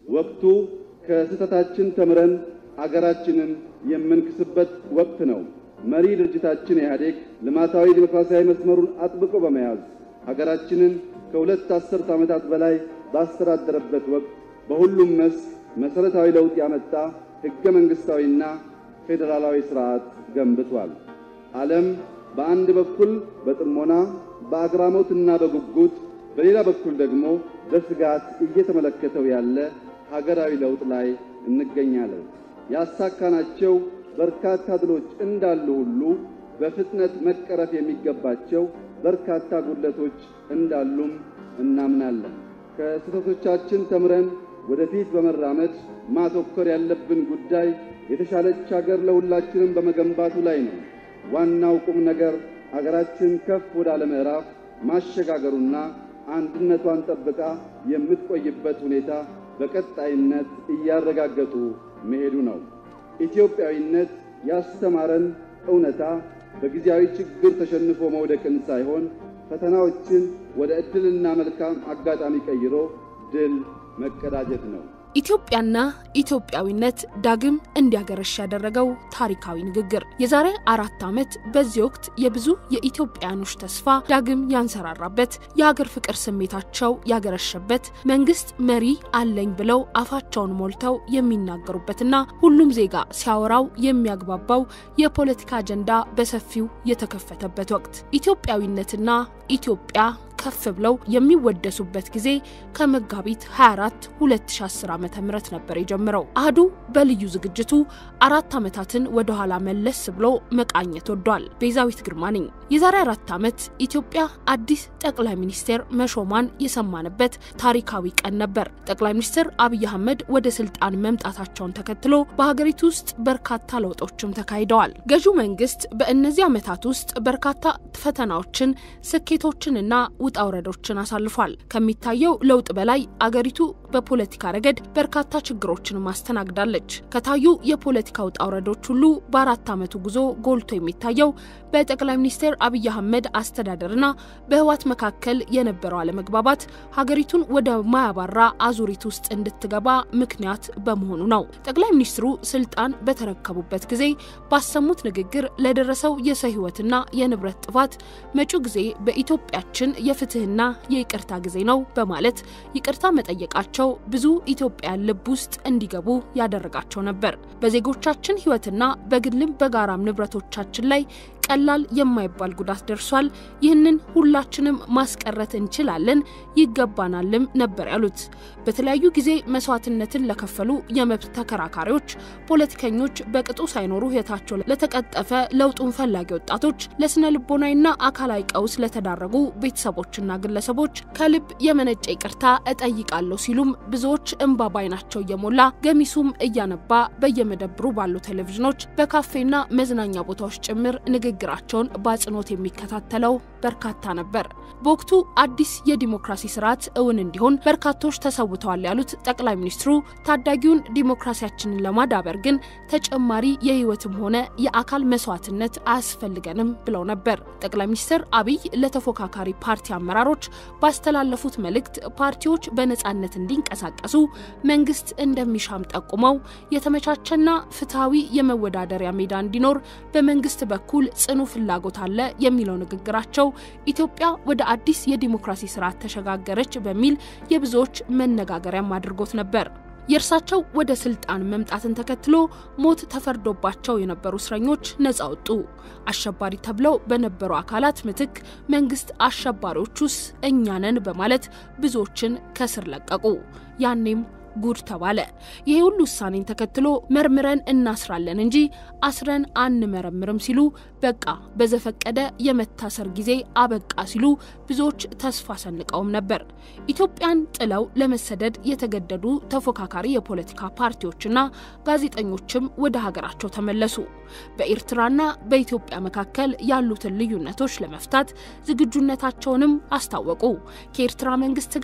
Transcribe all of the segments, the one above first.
ወቅቱ ከስህተታችን ተምረን አገራችንን የምንክስበት ወቅት ነው። መሪ ድርጅታችን ኢህአዴግ ልማታዊ ዲሞክራሲያዊ መስመሩን አጥብቆ በመያዝ ሀገራችንን ከሁለት አስርት ዓመታት በላይ ባስተዳደረበት ወቅት በሁሉም መስክ መሠረታዊ ለውጥ ያመጣ ሕገ መንግሥታዊና ፌዴራላዊ ሥርዓት ገንብቷል። ዓለም በአንድ በኩል በጥሞና በአግራሞትና በጉጉት በሌላ በኩል ደግሞ በስጋት እየተመለከተው ያለ ሀገራዊ ለውጥ ላይ እንገኛለን። ያሳካናቸው በርካታ ድሎች እንዳሉ ሁሉ በፍጥነት መቀረፍ የሚገባቸው በርካታ ጉድለቶች እንዳሉም እናምናለን። ከስህተቶቻችን ተምረን ወደፊት በመራመድ ማተኮር ያለብን ጉዳይ የተሻለች ሀገር ለሁላችንም በመገንባቱ ላይ ነው። ዋናው ቁም ነገር አገራችን ከፍ ወዳለ ምዕራፍ ማሸጋገሩና አንድነቷን ጠብቃ የምትቆይበት ሁኔታ በቀጣይነት እያረጋገጡ መሄዱ ነው። ኢትዮጵያዊነት ያስተማረን እውነታ በጊዜያዊ ችግር ተሸንፎ መውደቅን ሳይሆን ፈተናዎችን ወደ ዕድልና መልካም አጋጣሚ ቀይሮ ድል መቀዳጀት ነው። ኢትዮጵያና ኢትዮጵያዊነት ዳግም እንዲያገረሽ ያደረገው ታሪካዊ ንግግር የዛሬ አራት ዓመት በዚህ ወቅት የብዙ የኢትዮጵያኖች ተስፋ ዳግም ያንሰራራበት የሀገር ፍቅር ስሜታቸው ያገረሸበት መንግስት መሪ አለኝ ብለው አፋቸውን ሞልተው የሚናገሩበትና ሁሉም ዜጋ ሲያወራው የሚያግባባው የፖለቲካ አጀንዳ በሰፊው የተከፈተበት ወቅት ኢትዮጵያዊነትና ኢትዮጵያ ከፍ ብለው የሚወደሱበት ጊዜ ከመጋቢት 24 2010 ዓ ም ነበር የጀመረው። አህዱ በልዩ ዝግጅቱ አራት ዓመታትን ወደኋላ መለስ ብሎ መቃኘት ወዷል። ቤዛዊት ግርማ ነኝ። የዛሬ አራት ዓመት ኢትዮጵያ አዲስ ጠቅላይ ሚኒስቴር መሾሟን የሰማንበት ታሪካዊ ቀን ነበር። ጠቅላይ ሚኒስትር አብይ አህመድ ወደ ስልጣን መምጣታቸውን ተከትሎ በሀገሪቱ ውስጥ በርካታ ለውጦችም ተካሂደዋል። ገዢው መንግስት በእነዚህ ዓመታት ውስጥ በርካታ ፈተናዎችን፣ ስኬቶችንና ውጣ ውረዶችን አሳልፏል። ከሚታየው ለውጥ በላይ አገሪቱ በፖለቲካ ረገድ በርካታ ችግሮችን ማስተናግዳለች። ከታዩ የፖለቲካ ውጣ ውረዶች ሁሉ በአራት ዓመቱ ጉዞ ጎልቶ የሚታየው በጠቅላይ ሚኒስትር አብይ አህመድ አስተዳደርና በህወሓት መካከል የነበረው አለመግባባት ሀገሪቱን ወደ ማያባራ አዙሪት ውስጥ እንድትገባ ምክንያት በመሆኑ ነው። ጠቅላይ ሚኒስትሩ ስልጣን በተረከቡበት ጊዜ ባሰሙት ንግግር ለደረሰው የሰው ህይወትና የንብረት ጥፋት መጪው ጊዜ በኢትዮጵያችን የፍትህና የይቅርታ ጊዜ ነው በማለት ይቅርታ መጠየቃቸው ብዙ ኢትዮጵያን ልብ ውስጥ እንዲገቡ ያደረጋቸው ነበር። በዜጎቻችን ህይወትና በግልም በጋራም ንብረቶቻችን ላይ ቀላል የማይባል ጉዳት ደርሷል። ይህንን ሁላችንም ማስቀረት እንችላለን፣ ይገባናልም ነበር ያሉት። በተለያዩ ጊዜ መስዋዕትነትን ለከፈሉ የመብት ተከራካሪዎች፣ ፖለቲከኞች፣ በቅጡ ሳይኖሩ ህይወታቸው ለተቀጠፈ ለውጡን ፈላጊ ወጣቶች፣ ለስነ ልቦናዊና አካላዊ ቀውስ ለተዳረጉ ቤተሰቦችና ግለሰቦች ከልብ የመነጨ ይቅርታ እጠይቃለሁ ሲሉም ብዙዎች እንባ ባይናቸው እየሞላ ገሚሱም እያነባ በየመደብሩ ባሉ ቴሌቪዥኖች በካፌና መዝናኛ ቦታዎች ጭምር ንግግር ንግግራቸውን በአጽንኦት የሚከታተለው በርካታ ነበር። በወቅቱ አዲስ የዲሞክራሲ ስርዓት እውን እንዲሆን በርካቶች ተሰውተዋል ያሉት ጠቅላይ ሚኒስትሩ ታዳጊውን ዲሞክራሲያችንን ለማዳበር ግን ተጨማሪ የህይወትም ሆነ የአካል መስዋዕትነት አያስፈልገንም ብለው ነበር። ጠቅላይ ሚኒስትር አብይ ለተፎካካሪ ፓርቲ አመራሮች ባስተላለፉት መልእክት ፓርቲዎች በነጻነት እንዲንቀሳቀሱ መንግስት እንደሚሻም ጠቁመው የተመቻቸና ፍትሐዊ የመወዳደሪያ ሜዳ እንዲኖር በመንግስት በኩል ጽኑ ፍላጎት አለ የሚለው ንግግራቸው ኢትዮጵያ ወደ አዲስ የዲሞክራሲ ስርዓት ተሸጋገረች በሚል የብዙዎች መነጋገሪያም አድርጎት ነበር። የእርሳቸው ወደ ስልጣን መምጣትን ተከትሎ ሞት ተፈርዶባቸው የነበሩ እስረኞች ነጻ ወጡ። አሸባሪ ተብለው በነበሩ አካላት ምትክ መንግስት አሸባሪዎቹስ እኛ ነን በማለት ብዙዎችን ከስር ለቀቁ። ያኔም ጉድ ተባለ። ይሄ ሁሉ ውሳኔን ተከትሎ መርምረን እናስራለን እንጂ አስረን አንመረምርም ሲሉ በቃ በዘፈቀደ የመታሰር ጊዜ አበቃ ሲሉ ብዙዎች ተስፋ ሰንቀውም ነበር። ኢትዮጵያን ጥለው ለመሰደድ የተገደዱ ተፎካካሪ የፖለቲካ ፓርቲዎችና ጋዜጠኞችም ወደ ሀገራቸው ተመለሱ። በኤርትራና በኢትዮጵያ መካከል ያሉትን ልዩነቶች ለመፍታት ዝግጁነታቸውንም አስታወቁ። ከኤርትራ መንግስት ጋር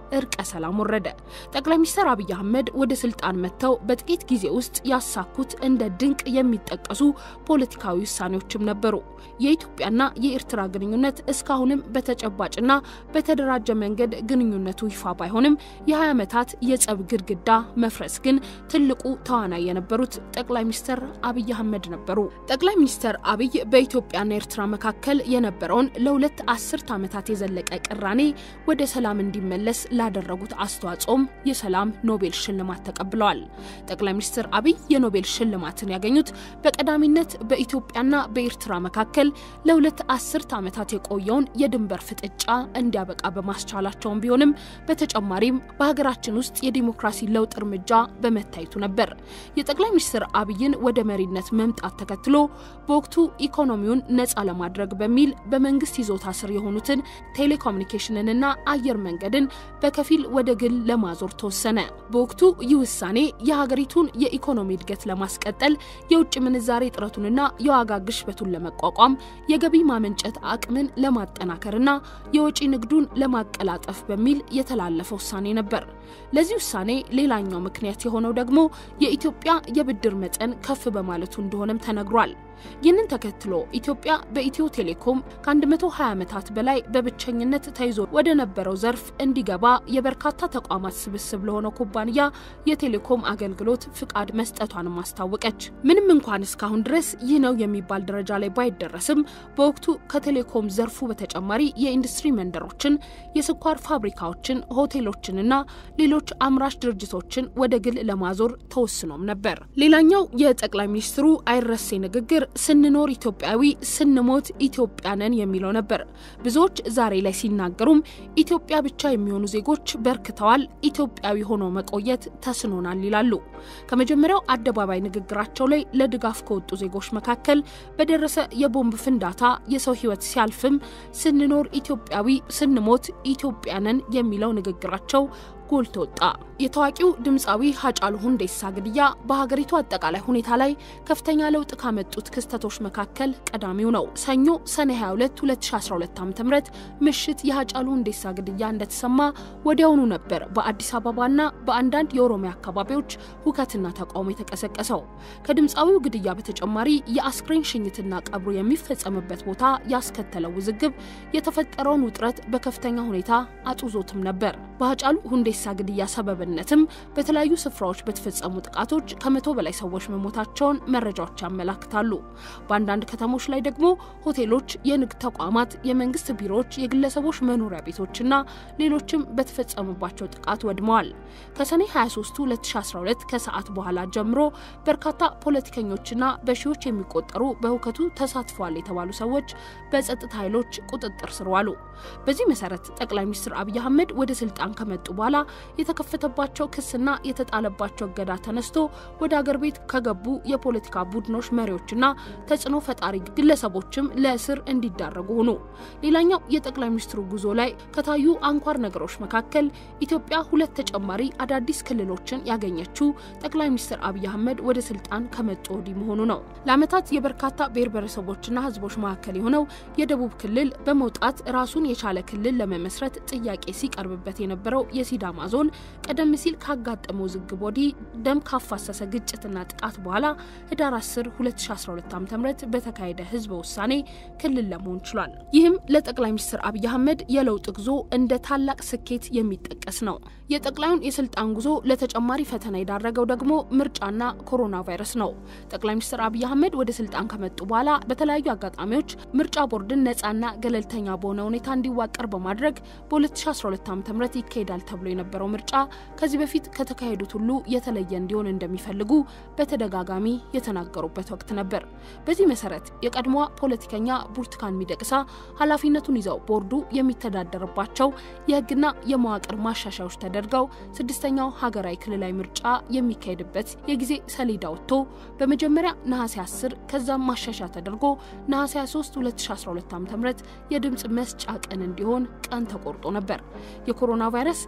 እርቀ ሰላም ወረደ። ጠቅላይ ሚኒስትር አብይ አህመድ ወደ ስልጣን መጥተው በጥቂት ጊዜ ውስጥ ያሳኩት እንደ ድንቅ የሚጠቀሱ ፖለቲካዊ ውሳኔዎችም ነበሩ። የኢትዮጵያና የኤርትራ ግንኙነት እስካሁንም በተጨባጭና በተደራጀ መንገድ ግንኙነቱ ይፋ ባይሆንም የ20 ዓመታት የጸብ ግድግዳ መፍረስ ግን ትልቁ ተዋናይ የነበሩት ጠቅላይ ሚኒስትር አብይ አህመድ ነበሩ። ጠቅላይ ሚኒስትር አብይ በኢትዮጵያና ኤርትራ መካከል የነበረውን ለሁለት አስርት ዓመታት የዘለቀ ቅራኔ ወደ ሰላም እንዲመለስ ላደረጉት አስተዋጽኦም የሰላም ኖቤል ሽልማት ተቀብለዋል። ጠቅላይ ሚኒስትር አብይ የኖቤል ሽልማትን ያገኙት በቀዳሚነት በኢትዮጵያና በኤርትራ መካከል ለሁለት አስርት ዓመታት የቆየውን የድንበር ፍጥጫ እንዲያበቃ በማስቻላቸውም ቢሆንም በተጨማሪም በሀገራችን ውስጥ የዲሞክራሲ ለውጥ እርምጃ በመታየቱ ነበር። የጠቅላይ ሚኒስትር አብይን ወደ መሪነት መምጣት ተከትሎ በወቅቱ ኢኮኖሚውን ነፃ ለማድረግ በሚል በመንግስት ይዞታ ስር የሆኑትን ቴሌኮሙኒኬሽንንና አየር መንገድን በከፊል ወደ ግል ለማዞር ተወሰነ። በወቅቱ ይህ ውሳኔ የሀገሪቱን የኢኮኖሚ እድገት ለማስቀጠል የውጭ ምንዛሬ እጥረቱንና የዋጋ ግሽበቱን ለመቋቋም የገቢ ማመንጨት አቅምን ለማጠናከርና የወጪ ንግዱን ለማቀላጠፍ በሚል የተላለፈ ውሳኔ ነበር። ለዚህ ውሳኔ ሌላኛው ምክንያት የሆነው ደግሞ የኢትዮጵያ የብድር መጠን ከፍ በማለቱ እንደሆነም ተነግሯል። ይህንን ተከትሎ ኢትዮጵያ በኢትዮ ቴሌኮም ከ120 ዓመታት በላይ በብቸኝነት ተይዞ ወደ ነበረው ዘርፍ እንዲገባ የበርካታ ተቋማት ስብስብ ለሆነው ኩባንያ የቴሌኮም አገልግሎት ፍቃድ መስጠቷንም አስታወቀች። ምንም እንኳን እስካሁን ድረስ ይህ ነው የሚባል ደረጃ ላይ ባይደረስም በወቅቱ ከቴሌኮም ዘርፉ በተጨማሪ የኢንዱስትሪ መንደሮችን፣ የስኳር ፋብሪካዎችን፣ ሆቴሎችንና ሌሎች አምራች ድርጅቶችን ወደ ግል ለማዞር ተወስኖም ነበር። ሌላኛው የጠቅላይ ሚኒስትሩ አይረሴ ንግግር ስንኖር ኢትዮጵያዊ ስንሞት ኢትዮጵያንን የሚለው ነበር። ብዙዎች ዛሬ ላይ ሲናገሩም ኢትዮጵያ ብቻ የሚሆኑ ዜጎች በርክተዋል፣ ኢትዮጵያዊ ሆኖ መቆየት ተስኖናል ይላሉ። ከመጀመሪያው አደባባይ ንግግራቸው ላይ ለድጋፍ ከወጡ ዜጎች መካከል በደረሰ የቦምብ ፍንዳታ የሰው ሕይወት ሲያልፍም ስንኖር ኢትዮጵያዊ ስንሞት ኢትዮጵያንን የሚለው ንግግራቸው ጎልቶ ወጣ። የታዋቂው ድምፃዊ ሀጫሉ ሁንዴሳ ግድያ በሀገሪቱ አጠቃላይ ሁኔታ ላይ ከፍተኛ ለውጥ ካመጡት ክስተቶች መካከል ቀዳሚው ነው። ሰኞ ሰኔ 22 2012 ዓ ም ምሽት የሀጫሉ ሁንዴሳ ግድያ እንደተሰማ ወዲያውኑ ነበር በአዲስ አበባና በአንዳንድ የኦሮሚያ አካባቢዎች ሁከትና ተቃውሞ የተቀሰቀሰው። ከድምፃዊው ግድያ በተጨማሪ የአስክሬን ሽኝትና ቀብሩ የሚፈጸምበት ቦታ ያስከተለው ውዝግብ የተፈጠረውን ውጥረት በከፍተኛ ሁኔታ አጡዞትም ነበር። በሀጫሉ ሁንዴሳ ግድያ ሰበብነትም በተለያዩ ስፍራዎች በተፈጸሙ ጥቃቶች ከመቶ በላይ ሰዎች መሞታቸውን መረጃዎች ያመላክታሉ። በአንዳንድ ከተሞች ላይ ደግሞ ሆቴሎች፣ የንግድ ተቋማት፣ የመንግስት ቢሮዎች፣ የግለሰቦች መኖሪያ ቤቶችና ሌሎችም በተፈጸሙባቸው ጥቃት ወድመዋል። ከሰኔ 23 2012 ከሰዓት በኋላ ጀምሮ በርካታ ፖለቲከኞችና በሺዎች የሚቆጠሩ በሁከቱ ተሳትፈዋል የተባሉ ሰዎች በጸጥታ ኃይሎች ቁጥጥር ስር ዋሉ። በዚህ መሰረት ጠቅላይ ሚኒስትር አብይ አህመድ ወደ ስልጣን ከመጡ በኋላ የተከፈተባቸው ክስና የተጣለባቸው እገዳ ተነስቶ ወደ አገር ቤት ከገቡ የፖለቲካ ቡድኖች መሪዎችና ተጽዕኖ ፈጣሪ ግለሰቦችም ለእስር እንዲዳረጉ ሆኑ። ሌላኛው የጠቅላይ ሚኒስትሩ ጉዞ ላይ ከታዩ አንኳር ነገሮች መካከል ኢትዮጵያ ሁለት ተጨማሪ አዳዲስ ክልሎችን ያገኘችው ጠቅላይ ሚኒስትር አብይ አህመድ ወደ ስልጣን ከመጡ ወዲህ መሆኑ ነው። ለዓመታት የበርካታ ብሔር ብሔረሰቦችና ሕዝቦች መካከል የሆነው የደቡብ ክልል በመውጣት ራሱን የቻለ ክልል ለመመስረት ጥያቄ ሲቀርብበት የነበረው የሲዳማ ዞን ቀደም ሲል ካጋጠመው ውዝግብ ወዲህ ደም ካፋሰሰ ግጭትና ጥቃት በኋላ ህዳር 10 2012 ዓ.ም በተካሄደ ህዝበ ውሳኔ ክልል ለመሆን ችሏል። ይህም ለጠቅላይ ሚኒስትር አብይ አህመድ የለውጥ ጉዞ እንደ ታላቅ ስኬት የሚጠቀስ ነው። የጠቅላዩን የስልጣን ጉዞ ለተጨማሪ ፈተና የዳረገው ደግሞ ምርጫና ኮሮና ቫይረስ ነው። ጠቅላይ ሚኒስትር አብይ አህመድ ወደ ስልጣን ከመጡ በኋላ በተለያዩ አጋጣሚዎች ምርጫ ቦርድን ነፃና ገለልተኛ በሆነ ሁኔታ እንዲዋቀር በማድረግ በ2012 ዓ ም ይካሄዳል ተብሎ የነበረው ምርጫ ከዚህ በፊት ከተካሄዱት ሁሉ የተለየ እንዲሆን እንደሚፈልጉ በተደጋጋሚ የተናገሩበት ወቅት ነበር። በዚህ መሰረት የቀድሞዋ ፖለቲከኛ ብርቱካን ሚደቅሳ ኃላፊነቱን ይዘው ቦርዱ የሚተዳደርባቸው የህግና የመዋቅር ማሻሻያዎች ተደርገው ስድስተኛው ሀገራዊ ክልላዊ ምርጫ የሚካሄድበት የጊዜ ሰሌዳ ወጥቶ በመጀመሪያ ነሐሴ 10 ከዛም ማሻሻያ ተደርጎ ነሐሴ 23 2012 ዓ ም የድምፅ መስጫ ቀን እንዲሆን ቀን ተቆርጦ ነበር። የኮሮና ቫይረስ ኢትዮጵያ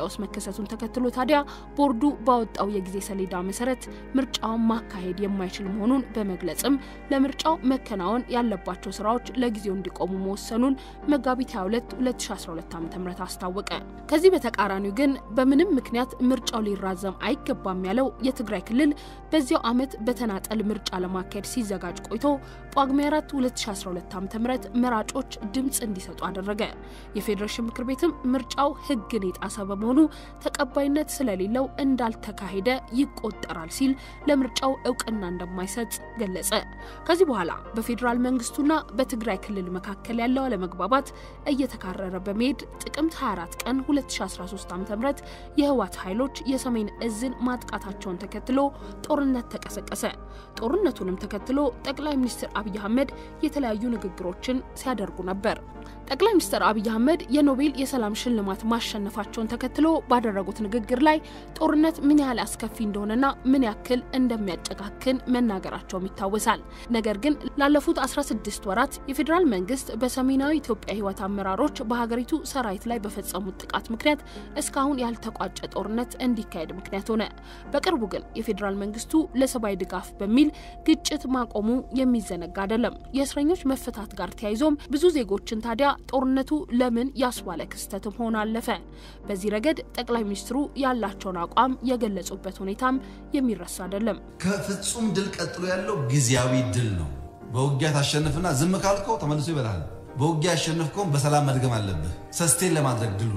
ቀውስ መከሰቱን ተከትሎ ታዲያ ቦርዱ ባወጣው የጊዜ ሰሌዳ መሰረት ምርጫውን ማካሄድ የማይችል መሆኑን በመግለጽም ለምርጫው መከናወን ያለባቸው ስራዎች ለጊዜው እንዲቆሙ መወሰኑን መጋቢት 22 2012 ዓ ም አስታወቀ። ከዚህ በተቃራኒው ግን በምንም ምክንያት ምርጫው ሊራዘም አይገባም ያለው የትግራይ ክልል በዚያው ዓመት በተናጠል ምርጫ ለማካሄድ ሲዘጋጅ ቆይቶ ጳጉሜ 4 2012 ዓ ም መራጮች ድምፅ እንዲሰጡ አደረገ። የፌዴሬሽን ምክር ቤትም ምርጫው ሕግን የጣሰ በመሆኑ ተቀባይነት ስለሌለው እንዳልተካሄደ ይቆጠራል ሲል ለምርጫው እውቅና እንደማይሰጥ ገለጸ። ከዚህ በኋላ በፌዴራል መንግስቱና በትግራይ ክልል መካከል ያለው አለመግባባት እየተካረረ በመሄድ ጥቅምት 24 ቀን 2013 ዓ ም የህወሓት ኃይሎች የሰሜን እዝን ማጥቃታቸውን ተከትሎ ጦርነት ተቀሰቀሰ። ጦርነቱንም ተከትሎ ጠቅላይ ሚኒስትር አብይ አህመድ የተለያዩ ንግግሮችን ሲያደርጉ ነበር። ጠቅላይ ሚኒስትር አብይ አህመድ የኖቤል የሰላም ሽልማት ማሸነፋቸውን ተከትሎ ባደረጉት ንግግር ላይ ጦርነት ምን ያህል አስከፊ እንደሆነና ምን ያክል እንደሚያጨካክን መናገራቸውም ይታወሳል። ነገር ግን ላለፉት 16 ወራት የፌዴራል መንግስት በሰሜናዊ ኢትዮጵያ ህይወት አመራሮች በሀገሪቱ ሰራዊት ላይ በፈጸሙት ጥቃት ምክንያት እስካሁን ያልተቋጨ ጦርነት እንዲካሄድ ምክንያት ሆነ። በቅርቡ ግን የፌዴራል መንግስቱ ለሰብአዊ ድጋፍ በሚል ግጭት ማቆሙ የሚዘነጋ አይደለም። የእስረኞች መፈታት ጋር ተያይዞም ብዙ ዜጎችን ታዲያ ጦርነቱ ለምን ያስባለ ክስተትም ሆኖ አለፈ። በዚህ ረገድ ጠቅላይ ሚኒስትሩ ያላቸውን አቋም የገለጹበት ሁኔታም የሚረሳ አይደለም። ከፍጹም ድል ቀጥሎ ያለው ጊዜያዊ ድል ነው። በውጊያ ታሸንፍና ዝም ካልከው ተመልሶ ይበላል። በውጊያ ያሸንፍከውን በሰላም መድገም አለብህ፣ ሰስቴን ለማድረግ ድሉ።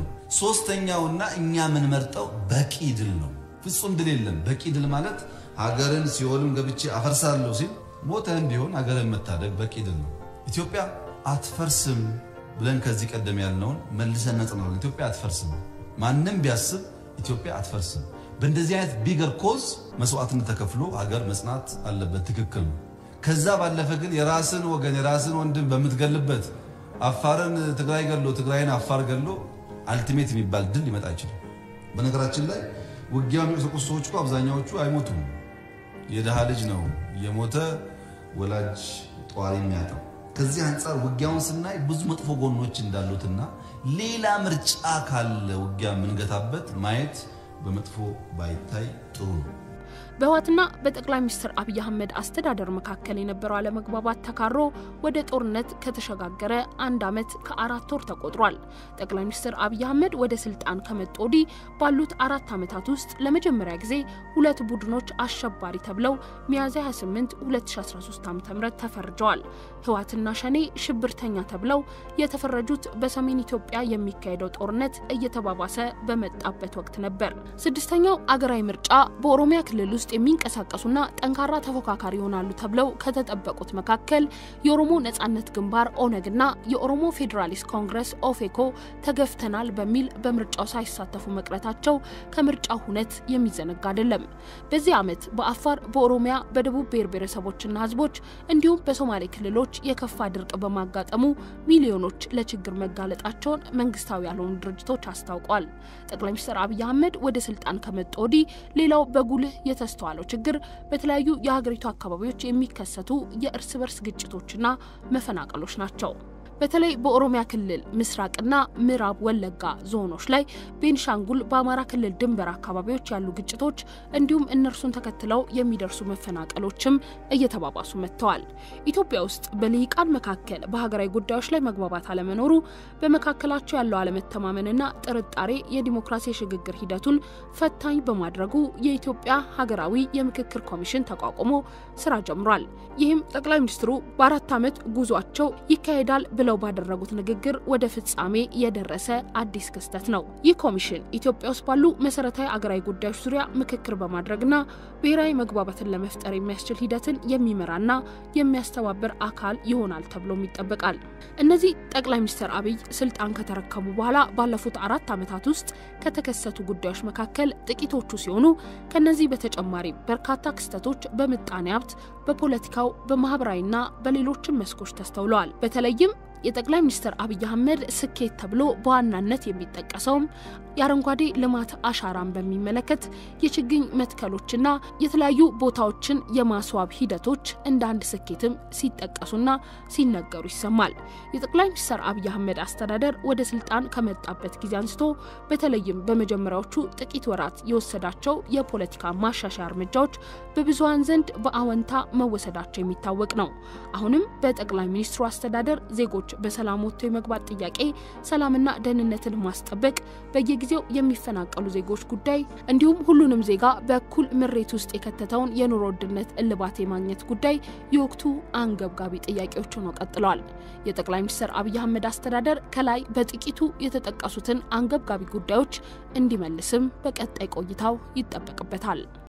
ሶስተኛውና እኛ የምንመርጠው በቂ ድል ነው። ፍጹም ድል የለም። በቂ ድል ማለት ሀገርን ሲኦልም ገብቼ አፈርሳለሁ ሲል ሞተህም ቢሆን ሀገርን መታደግ በቂ ድል ነው። ኢትዮጵያ አትፈርስም ብለን ከዚህ ቀደም ያልነውን መልሰን ነጽናለን። ኢትዮጵያ አትፈርስም። ማንም ቢያስብ ኢትዮጵያ አትፈርስም። በእንደዚህ አይነት ቢገር ኮዝ መስዋዕትነት ተከፍሎ ሀገር መጽናት አለበት። ትክክል ነው። ከዛ ባለፈ ግን የራስን ወገን የራስን ወንድም በምትገልበት አፋርን ትግራይ ገሎ ትግራይን አፋር ገሎ አልቲሜት የሚባል ድል ሊመጣ አይችልም። በነገራችን ላይ ውጊያ የሚቀሰቁሱ ሰዎች እኮ አብዛኛዎቹ አይሞቱም። የድሃ ልጅ ነው የሞተ ወላጅ ጧሪ የሚያጣው። ከዚህ አንጻር ውጊያውን ስናይ ብዙ መጥፎ ጎኖች እንዳሉትና ሌላ ምርጫ ካለ ውጊያ የምንገታበት ማየት በመጥፎ ባይታይ ጥሩ ነው። በህወሓትና በጠቅላይ ሚኒስትር አብይ አህመድ አስተዳደር መካከል የነበረው አለመግባባት ተካሮ ወደ ጦርነት ከተሸጋገረ አንድ ዓመት ከአራት ወር ተቆጥሯል። ጠቅላይ ሚኒስትር አብይ አህመድ ወደ ስልጣን ከመጡ ወዲህ ባሉት አራት ዓመታት ውስጥ ለመጀመሪያ ጊዜ ሁለት ቡድኖች አሸባሪ ተብለው ሚያዝያ 28 2013 ዓ ም ተፈርጀዋል። ህወሓትና ሸኔ ሽብርተኛ ተብለው የተፈረጁት በሰሜን ኢትዮጵያ የሚካሄደው ጦርነት እየተባባሰ በመጣበት ወቅት ነበር። ስድስተኛው አገራዊ ምርጫ በኦሮሚያ ክልል ውስጥ የሚንቀሳቀሱና ጠንካራ ተፎካካሪ ይሆናሉ ተብለው ከተጠበቁት መካከል የኦሮሞ ነጻነት ግንባር ኦነግና የኦሮሞ ፌዴራሊስት ኮንግረስ ኦፌኮ ተገፍተናል በሚል በምርጫው ሳይሳተፉ መቅረታቸው ከምርጫው ሁነት የሚዘነጋ አይደለም። በዚህ ዓመት በአፋር፣ በኦሮሚያ፣ በደቡብ ብሔር ብሔረሰቦችና ህዝቦች እንዲሁም በሶማሌ ክልሎች የከፋ ድርቅ በማጋጠሙ ሚሊዮኖች ለችግር መጋለጣቸውን መንግስታዊ ያልሆኑ ድርጅቶች አስታውቋል። ጠቅላይ ሚኒስትር አብይ አህመድ ወደ ስልጣን ከመጡ ወዲህ ሌላው በጉልህ የተስተዋለው ችግር በተለያዩ የሀገሪቱ አካባቢዎች የሚከሰቱ የእርስ በርስ ግጭቶችና መፈናቀሎች ናቸው። በተለይ በኦሮሚያ ክልል ምስራቅና ምዕራብ ወለጋ ዞኖች ላይ፣ ቤንሻንጉል፣ በአማራ ክልል ድንበር አካባቢዎች ያሉ ግጭቶች እንዲሁም እነርሱን ተከትለው የሚደርሱ መፈናቀሎችም እየተባባሱ መጥተዋል። ኢትዮጵያ ውስጥ በልሂቃን መካከል በሀገራዊ ጉዳዮች ላይ መግባባት አለመኖሩ በመካከላቸው ያለው አለመተማመንና ጥርጣሬ የዲሞክራሲ የሽግግር ሂደቱን ፈታኝ በማድረጉ የኢትዮጵያ ሀገራዊ የምክክር ኮሚሽን ተቋቁሞ ስራ ጀምሯል። ይህም ጠቅላይ ሚኒስትሩ በአራት ዓመት ጉዟቸው ይካሄዳል ብለው ባደረጉት ንግግር ወደ ፍጻሜ የደረሰ አዲስ ክስተት ነው። ይህ ኮሚሽን ኢትዮጵያ ውስጥ ባሉ መሰረታዊ አገራዊ ጉዳዮች ዙሪያ ምክክር በማድረግና ብሔራዊ መግባባትን ለመፍጠር የሚያስችል ሂደትን የሚመራና የሚያስተባብር አካል ይሆናል ተብሎም ይጠበቃል። እነዚህ ጠቅላይ ሚኒስትር አብይ ስልጣን ከተረከቡ በኋላ ባለፉት አራት ዓመታት ውስጥ ከተከሰቱ ጉዳዮች መካከል ጥቂቶቹ ሲሆኑ ከነዚህ በተጨማሪ በርካታ ክስተቶች በምጣኔ ሀብት፣ በፖለቲካው፣ በማህበራዊና በሌሎችም መስኮች ተስተውለዋል። በተለይም የጠቅላይ ሚኒስትር አብይ አህመድ ስኬት ተብሎ በዋናነት የሚጠቀሰውም የአረንጓዴ ልማት አሻራን በሚመለከት የችግኝ መትከሎችና የተለያዩ ቦታዎችን የማስዋብ ሂደቶች እንደ አንድ ስኬትም ሲጠቀሱና ሲነገሩ ይሰማል። የጠቅላይ ሚኒስትር አብይ አህመድ አስተዳደር ወደ ስልጣን ከመጣበት ጊዜ አንስቶ በተለይም በመጀመሪያዎቹ ጥቂት ወራት የወሰዳቸው የፖለቲካ ማሻሻያ እርምጃዎች በብዙሀን ዘንድ በአወንታ መወሰዳቸው የሚታወቅ ነው። አሁንም በጠቅላይ ሚኒስትሩ አስተዳደር ዜጎች በሰላም ወጥቶ የመግባት ጥያቄ፣ ሰላምና ደህንነትን ማስጠበቅ፣ በየጊዜው የሚፈናቀሉ ዜጎች ጉዳይ እንዲሁም ሁሉንም ዜጋ በእኩል ምሬት ውስጥ የከተተውን የኑሮ ውድነት እልባት የማግኘት ጉዳይ የወቅቱ አንገብጋቢ ጥያቄዎች ሆነው ቀጥለዋል። የጠቅላይ ሚኒስትር አብይ አህመድ አስተዳደር ከላይ በጥቂቱ የተጠቀሱትን አንገብጋቢ ጉዳዮች እንዲመልስም በቀጣይ ቆይታው ይጠበቅበታል።